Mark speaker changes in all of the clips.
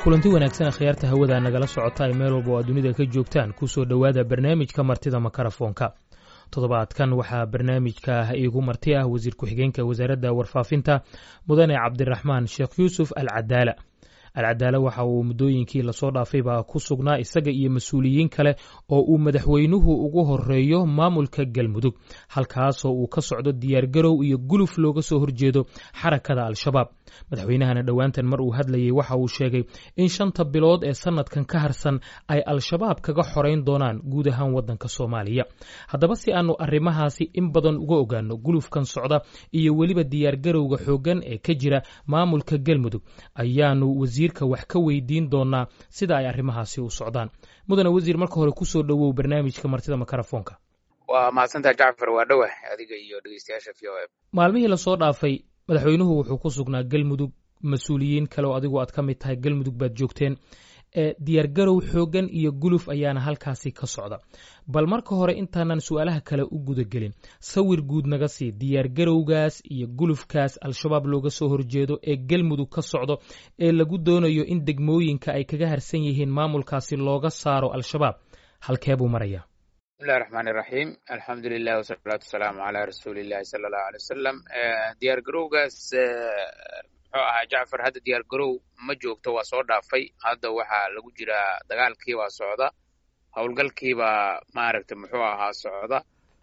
Speaker 1: kulanti wanaagsan akhyaarta hawada nagala socota ay meel walba oo aad dunida ka joogtaan kusoo dhowaada barnaamijka martida makarafoonka toddobaadkan waxaa barnaamijka iigu marti ah wasiir ku-xigeenka wasaaradda warfaafinta mudane cabdiraxmaan sheekh yuusuf al cadaala alcadaala waxa uu muddooyinkii lasoo dhaafayba ku sugnaa isaga iyo mas-uuliyiin kale oo uu madaxweynuhu ugu horeeyo maamulka galmudug halkaasoo uu ka socdo diyaargarow iyo guluf looga soo horjeedo xarakada al-shabaab madaxweynahana dhowaantan mar uu hadlayay waxa uu sheegay in shanta bilood ee sanadkan ka harsan ay al-shabaab kaga xorayn doonaan guud ahaan waddanka soomaaliya haddaba si aanu arrimahaasi in badan uga ogaano gulufkan socda iyo weliba diyaargarowga xooggan ee ka jira maamulka galmudug ayaanu wasiirka wax ka weydiin doonaa sida ay arrimahaasi u socdaan mudane wasiir marka hore kusoo dhowow barnaamijka martida makarafoonka
Speaker 2: waa mahadsantaha jacfar waa dhowah adiga iyo dhegeystayaasha v o m
Speaker 1: maalmihii lasoo dhaafay madaxweynuhu wuxuu ku sugnaa galmudug mas-uuliyiin kale oo adigu aad ka mid tahay galmudug baad joogteen diyaargarow xooggan iyo guluf ayaana halkaasi ka socda bal marka hore intaanan su-aalaha kale u gudagelin sawir guud naga sii diyaargarowgaas iyo gulufkaas al-shabaab looga soo horjeedo ee galmudug ka socdo ee lagu doonayo in degmooyinka ay kaga harsan yihiin maamulkaasi looga saaro al-shabaab halkee buu marayaa
Speaker 2: bismillahi raxmaan iraxiim alxamdu lilah wasalaatu wasalaamu calaa rasuulillahi sala allahu alay wasalam diyaargarowgaas muxuu ahaa jacfar hadda diyaargarow ma joogto waa soo dhaafay hadda waxaa lagu jiraa dagaalkiibaa socda howlgalkiibaa maaragta muxuu ahaa socda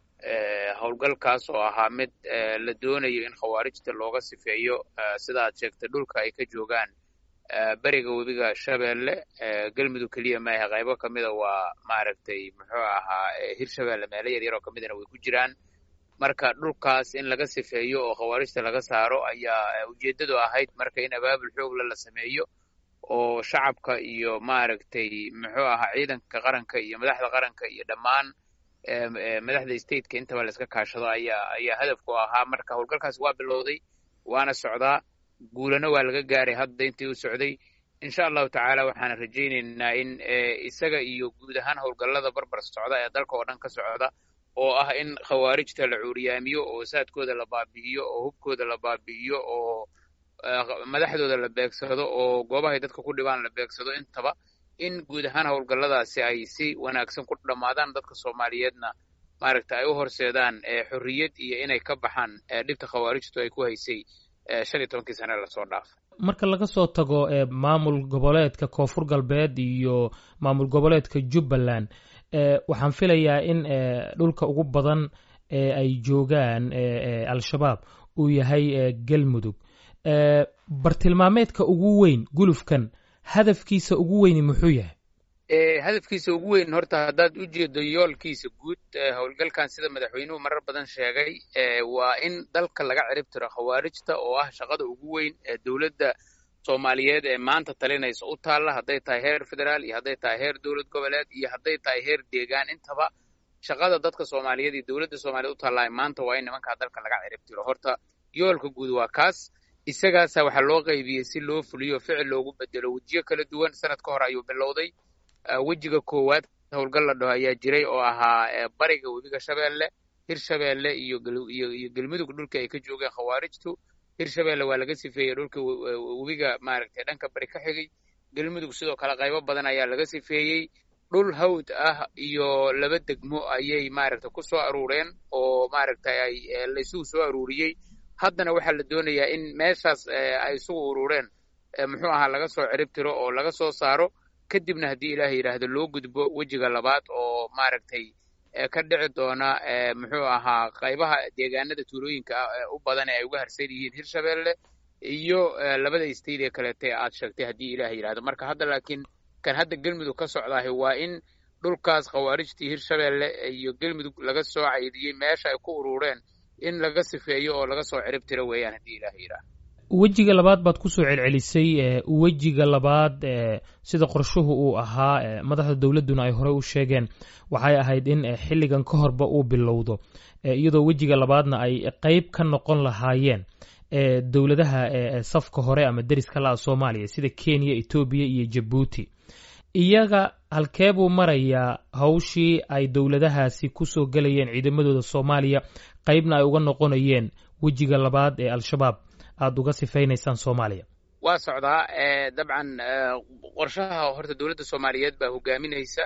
Speaker 2: howlgalkaas oo ahaa mid la doonayo in khawaarijta looga sifeeyo sida aad sheegtay dhulka ay ka joogaan beriga webiga shabeelle galmudug keliya maahe qaybo ka mida waa maaragtay muxuu ahaa hirshabeelle meelo yaryar oo kamidana way ku jiraan marka dhulkaas in laga sifeeyo oo khawaarijta laga saaro ayaa ujeeddadu ahayd marka in abaabul xoogla la sameeyo oo shacabka iyo maaragtay muxuu ahaa ciidanka qaranka iyo madaxda qaranka iyo dhammaan madaxda stateka intaba la iska kaashado ayaa ayaa hadafku ahaa marka howlgalkaas waa bilowday waana socdaa guulana waa laga gaaray hadda intii u socday insha allahu tacaala waxaana rajaynaynaa in isaga iyo guud ahaan howlgallada barbar socda ee dalka oo dhan ka socda oo ah in khawaarijta la cuuriyaamiyo oo saadkooda la baabi'iyo oo hubkooda la baabi'iyo oo madaxdooda la beegsado oo goobahay dadka ku dhibaan la beegsado intaba in guud ahaan howlgalladaasi ay si wanaagsan ku dhammaadaan dadka soomaaliyeedna maaragta ay u horseedaan xorriyad iyo inay ka baxaan dhibta khawaarijtu ay ku haysay shan iyo tobankii sane lasoo dhaafay
Speaker 1: marka laga soo tago maamul goboleedka koonfur galbeed iyo maamul goboleedka jubbaland waxaan filayaa in dhulka ugu badan ee ay joogaan al-shabaab uu yahay galmudug bartilmaameedka ugu weyn gulufkan hadafkiisa ugu weyni muxuu yahay
Speaker 2: hadafkiisa ugu weyn horta haddaad u jeedo yoolkiisa guud howlgalkan sida madaxweynuhu marar badan sheegay waa in dalka laga cirib tiro khawaarijta oo ah shaqada ugu weyn ee dowladda soomaaliyeed ee maanta talinaysa u taalla hadday tahay heer federaal iyo hadday tahay heer dowlad goboleed iyo hadday tahay heer deegaan intaba shaqada dadka soomaaliyeed iyo dowladda soomaliyeed u taallaa maanta waa in nimankaa dalka laga cirib tiro horta yoolka guud waa kaas isagaasa waxaa loo qaybiyey si loo fuliyo ficil loogu bedelo wejiyo kala duwan sanad ka hor ayuu bilowday wejiga koowaad howlgal la dhaho ayaa jiray oo ahaa bariga webiga shabeelle hirshabeelle iyo iyo galmudug dhulka ay ka joogeen khawaarijtu hirshabeelle waa laga sifeeyey dhulka webiga maaragtay dhanka bari ka xigay galmudug sidoo kale qaybo badan ayaa laga sifeeyey dhul hawd ah iyo laba degmo ayay maaragtay ku soo aruureen oo maaragtay ay laysugu soo aruuriyey haddana waxaa la doonayaa in meeshaas ay isugu urureen muxuu ahaa laga soo cirib tiro oo laga soo saaro kadibna haddii ilaah yidhaahdo loo gudbo wejiga labaad oo maaragtay ka dhici doona muxuu ahaa qaybaha deegaanada tuulooyinka u badan ee ay uga harsan yihiin hirshabeelle iyo labada state ee kaleete aad sheegtay haddii ilaah yidhahdo marka hadda laakiin kan hadda galmudug ka socdaahi waa in dhulkaas khawaarijtii hirshabeelle iyo galmudug laga soo caydiyey meesha ay ku urureen in laga sifeeyo oo laga soo cirib tiro weeyaan haddii ilaah yidhaahdo
Speaker 1: wejiga labaad baad kusoo celcelisay wejiga labaad sida qorshuhu uu ahaa madaxda dowladduna ay horey u sheegeen waxay ahayd in xilligan ka horba uu bilowdo iyadoo wejiga labaadna ay qeyb ka noqon lahaayeen dowladaha safka hore ama deriska la'a soomaaliya sida kenya etoobiya iyo jabuuti iyaga halkee buu marayaa hawshii ay dowladahaasi kusoo gelayeen ciidamadooda soomaaliya qeybna ay uga noqonayeen wejiga labaad ee al-shabaab aada uga sifaynaysaan soomaaliya
Speaker 2: waa socdaa dabcan qorshaha horta dowladda soomaaliyeed baa hogaaminaysa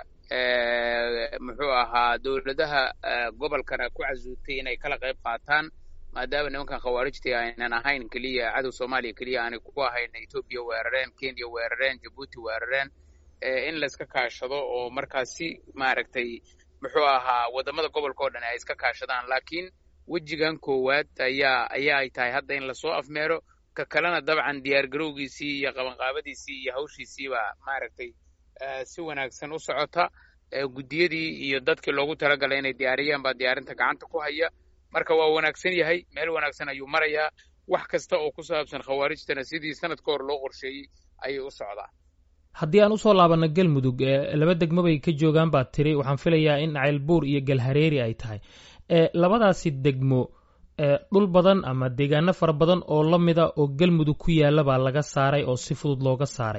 Speaker 2: muxuu ahaa dowladaha gobolkana ku casuutay inay kala qayb qaataan maadaama nimankan khawaarijtii aynan ahayn keliya cadow soomaaliya keliya aanay ku ahayn etoobiya weerareen kenya weerareen jabuuti weerareen in layska kaashado oo markaasi maaragtay muxuu ahaa waddamada gobolka oo dhan ay iska kaashadaan laakiin wejigan koowaad ayaa ayaa ay tahay hadda in lasoo afmeero ka kalena dabcan diyaar garowgiisii iyo qabanqaabadiisii iyo hawshiisiibaa maaragtay si wanaagsan u socota guddiyadii iyo dadkii loogu talagalay inay diyaariyaan baa diyaarinta gacanta ku haya marka waa wanaagsan yahay meel wanaagsan ayuu marayaa wax kasta oo ku saabsan khawaarijtana sidii sanad ka hor loo qorsheeyey ayay u socdaa
Speaker 1: haddii aan usoo laabanno galmudug laba degmo bay ka joogaan baad tiri waxaan filayaa in ceylbuur iyo galhareeri ay tahay labadaasi degmo dhul badan ama deegaano fara badan oo la mida oo galmudug ku yaalla baa laga saaray oo si fudud looga saaray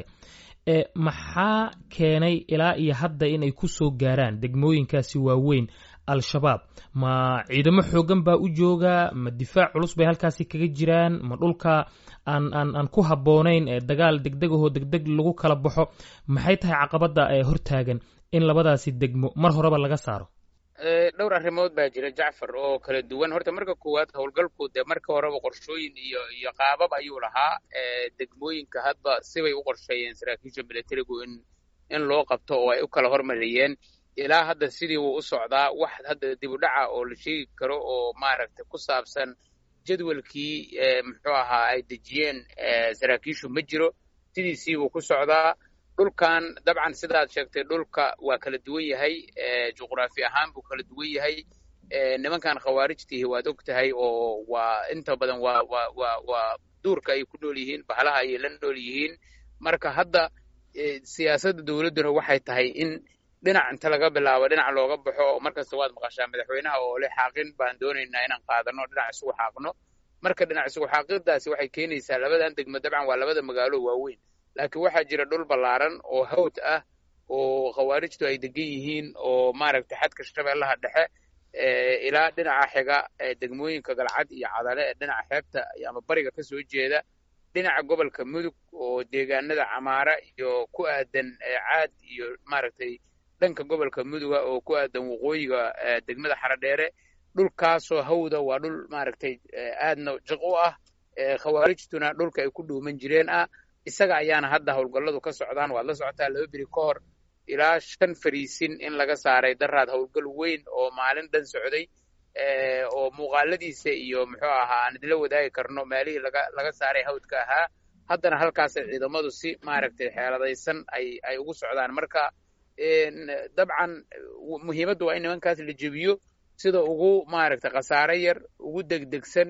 Speaker 1: maxaa keenay ilaa iyo hadda inay ku soo gaaraan degmooyinkaasi waaweyn al-shabaab ma ciidamo xoogan baa u jooga ma difaac culus bay halkaasi kaga jiraan ma dhulka aan aan aan ku habboonayn dagaal degdegahoo degdeg lagu kala baxo maxay tahay caqabadda ee hortaagan in labadaasi degmo mar horeba laga saaro
Speaker 2: dhowr arrimood baa jira jacfar oo kala duwan horta marka koowaad howlgalku dee marka horeba qorshooyin iyo iyo qaabab ayuu lahaa degmooyinka hadba sibay u qorsheeyeen saraakiisha militarigu in in loo qabto oo ay u kala hormariyeen ilaa hadda sidii wuu u socdaa wax hadda dib u dhaca oo la sheegi karo oo maaragtay ku saabsan jadwalkii muxuu ahaa ay dejiyeen saraakiishu ma jiro sidiisii buu ku socdaa dhulkan dabcan sidaad sheegtay dhulka waa kala duwan yahay juqraafi ahaan buu kala duwan yahay nimankan khawaarijtihi waad og tahay oo waa inta badan waa waa waa waa duurka ay ku nool yihiin bahalaha ayay la nool yihiin marka hadda siyaasadda dowladduna waxay tahay in dhinac inta laga bilaabo dhinac looga baxo markasta waad maqashaa madaxweynaha oo le xaaqin baan doonaynaa inaan qaadano dhinac isugu xaaqno marka dhinac isugu xaaqidaasi waxay keenaysaa labadan degmo dabcan waa labada magaalo waaweyn laakiin waxaa jira dhul ballaaran oo hawd ah oo khawaarijtu ay degan yihiin oo maaragtay xadka shabeellaha dhexe ilaa dhinaca xiga degmooyinka galcad iyo cadale ee dhinaca xeebta ama bariga ka soo jeeda dhinaca gobolka mudug oo deegaanada camaara iyo ku aadan caad iyo maaragtay dhanka gobolka muduga oo ku aadan waqooyiga degmada xaradheere dhulkaasoo hawda waa dhul maaragtay aadna jiq u ah khawaarijtuna dhulka ay ku dhuuman jireen ah isaga ayaana hadda howlgalladu ka socdaan waad la socotaa laba beri ka hor ilaa shan fariisin in laga saaray daraad howlgal weyn oo maalin dhan socday oo muuqaaladiisa iyo muxuu ahaa aan idila wadaagi karno meelihii laga laga saaray hawdka ahaa haddana halkaasay ciidamadu si maaragtay xeeladaysan ay ay ugu socdaan marka dabcan muhiimaddu waa in nimankaas la jebiyo sida ugu maaragtay khasaare yar ugu degdegsan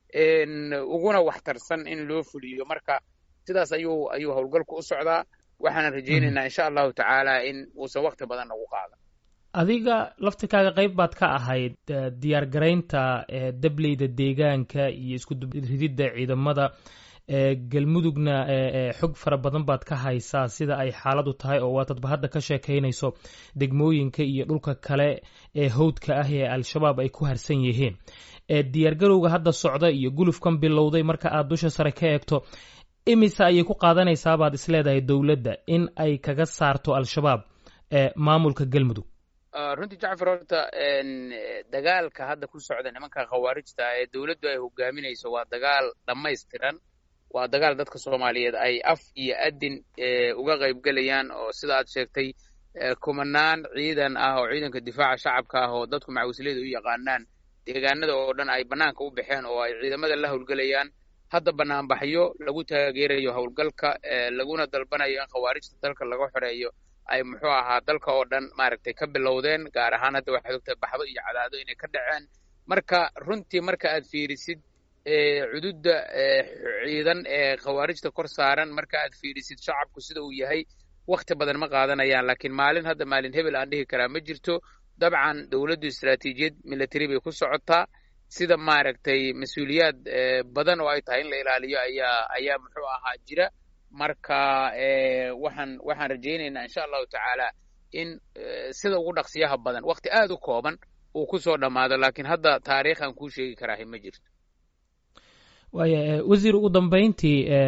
Speaker 2: uguna waxtarsan in loo fuliyo marka sidaas ayuu ayuu howlgalku u socdaa waxaana rajaynaynaa insha allahu tacaala in uusan wakti badan nagu qaadan
Speaker 1: adiga laftirkaaga qayb baad ka ahayd diyaar garaynta dableyda deegaanka iyo isku rididda ciidamada galmudugna xog fara badan baad ka haysaa sida ay xaaladu tahay oo waatadba hadda ka sheekaynayso degmooyinka iyo dhulka kale ee hawdka ah ee al-shabaab ay ku harsan yihiin diyaargarowga hadda socda iyo gulufkan bilowday marka aad dusha sare ka eegto imise ayay ku qaadanaysaa baad isleedahay dowladda in ay kaga saarto al-shabaab maamulka galmudug
Speaker 2: runtii jacfar horta dagaalka hadda ku socda nimanka khawaarijta ee dowladdu ay hogaaminayso waa dagaal dhammaystiran waa dagaal dadka soomaaliyeed ay af iyo adin uga qaybgelayaan oo sida aad sheegtay kumanaan ciidan ah oo ciidanka difaaca shacabka ah oo dadku macawisleyda u yaqaanaan deegaanada oo dhan ay bannaanka u baxeen oo ay ciidamada la howlgelayaan hadda banaanbaxyo lagu taageerayo howlgalka laguna dalbanayo in khawaarijta dalka laga xoreeyo ay muxuu ahaa dalka oo dhan maaragtay ka bilowdeen gaar ahaan hadda waxaad ogtahay baxdo iyo cadaado inay ka dhaceen marka runtii marka aad fiirisid cududda ciidan ee khawaarijta kor saaran marka aad fiirisid shacabku sida uu yahay wakti badan ma qaadanayaan laakiin maalin hadda maalin hebel aan dhihi karaa ma jirto dabcan dowladdu istaraatiijiyad military bay ku socotaa sida maaragtay mas-uuliyaad badan oo ay tahay in la ilaaliyo ayaa ayaa muxuu ahaa jira marka waxaan waxaan rajaynaynaa insha allahu tacaala in sida ugu dhaqsiyaha badan wakti aad u kooban uu ku soo dhammaado laakiin hadda taariikhan kuu sheegi karaahi ma jirto
Speaker 1: waaya wasiir ugu dambayntii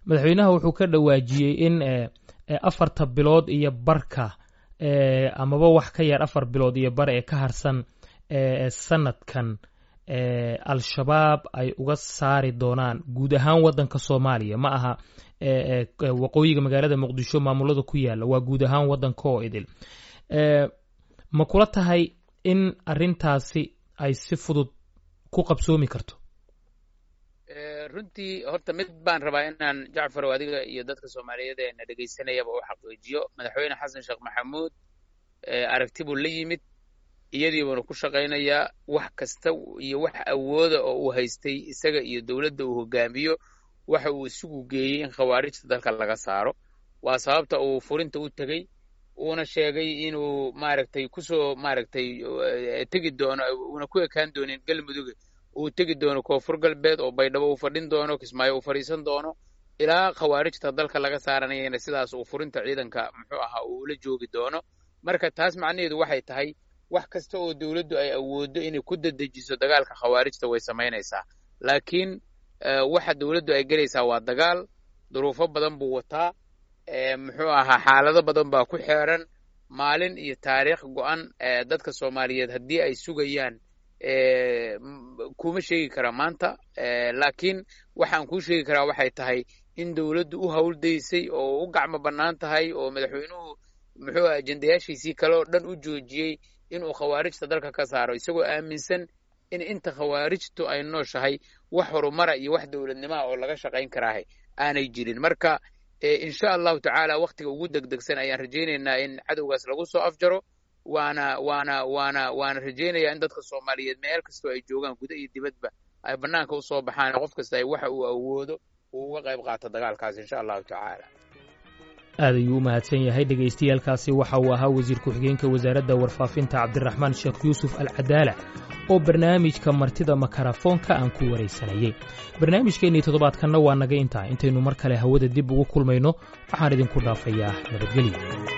Speaker 1: madaxweynaha wuxuu ka dhawaajiyey in afarta bilood iyo barka amaba wax ka yar afar bilood iyo bar ee ka harsan sanadkan al-shabaab ay uga saari doonaan guud ahaan waddanka soomaaliya ma aha waqooyiga magaalada muqdisho maamulada ku yaala waa guud ahaan waddanka oo idil ma kula tahay in arintaasi ay si fudud ku qabsoomi karto
Speaker 2: runtii horta mid baan rabaa inaan jacfarow adiga iyo dadka soomaaliyeed ee na dhegaysanayaba u xaqiijiyo madaxweyne xasan sheekh maxamuud aragti buu la yimid iyadii buuna ku shaqaynayaa wax kasta iyo wax awooda oo uu haystay isaga iyo dowladda uu hogaamiyo waxa uu isugu geeyey in khawaarijta dalka laga saaro waa sababta uu furinta u tegey uuna sheegay inuu maaragtay kusoo maaragtay tegi doono uuna ku ekaan doonin galmudug uu tegi doono koonfur galbeed oo baydhabo uu fadhin doono kismaayo uu fadhiisan doono ilaa khawaarijta dalka laga saaranayana sidaas uu furinta ciidanka muxuu ahaa uu ula joogi doono marka taas macnaheedu waxay tahay wax kasta oo dowladdu ay awooddo inay ku dadejiso dagaalka khawaarijta way samaynaysaa laakiin waxa dowladdu ay gelaysaa waa dagaal duruufo badan buu wataa muxuu ahaa xaalado badan baa ku xeeran maalin iyo taariikh go'an dadka soomaaliyeed haddii ay sugayaan kuma sheegi karaa maanta laakiin waxaan kuu sheegi karaa waxay tahay in dowladdu u howldaysay oo u gacmo bannaan tahay oo madaxweynuhu muxuu aha ajendayaashiisii kale oo dhan u joojiyey inuu khawaarijta dalka ka saaro isagoo aaminsan in inta khawaarijtu ay nooshahay wax horumara iyo wax dowladnimaha oo laga shaqayn karaahay aanay jirin marka insha allahu tacaala wakhtiga ugu degdegsan ayaan rajaynaynaa in cadowgaas lagu soo afjaro waana waana waana waana rajaynayaa in dadka soomaaliyeed meel kastoo ay joogaan guda iyo dibadba ay bannaanka usoo baxaan qof kasta ay waxa uu awoodo uu uga qayb qaato dagaalkaas insha allahu tacaala
Speaker 1: aad ayuu u mahadsan yahay dhegaystayaaalkaasi waxa uu ahaa wasiir ku-xigeenka wasaaradda warfaafinta cabdiraxmaan sheekh yuusuf al cadaala oo barnaamijka martida makarafoonka aan ku waraysanayey barnaamijkeennii toddobaadkanna waa naga intaa intaynu mar kale hawada dib ugu kulmayno waxaan idinku dhaafayaa nabadgelyo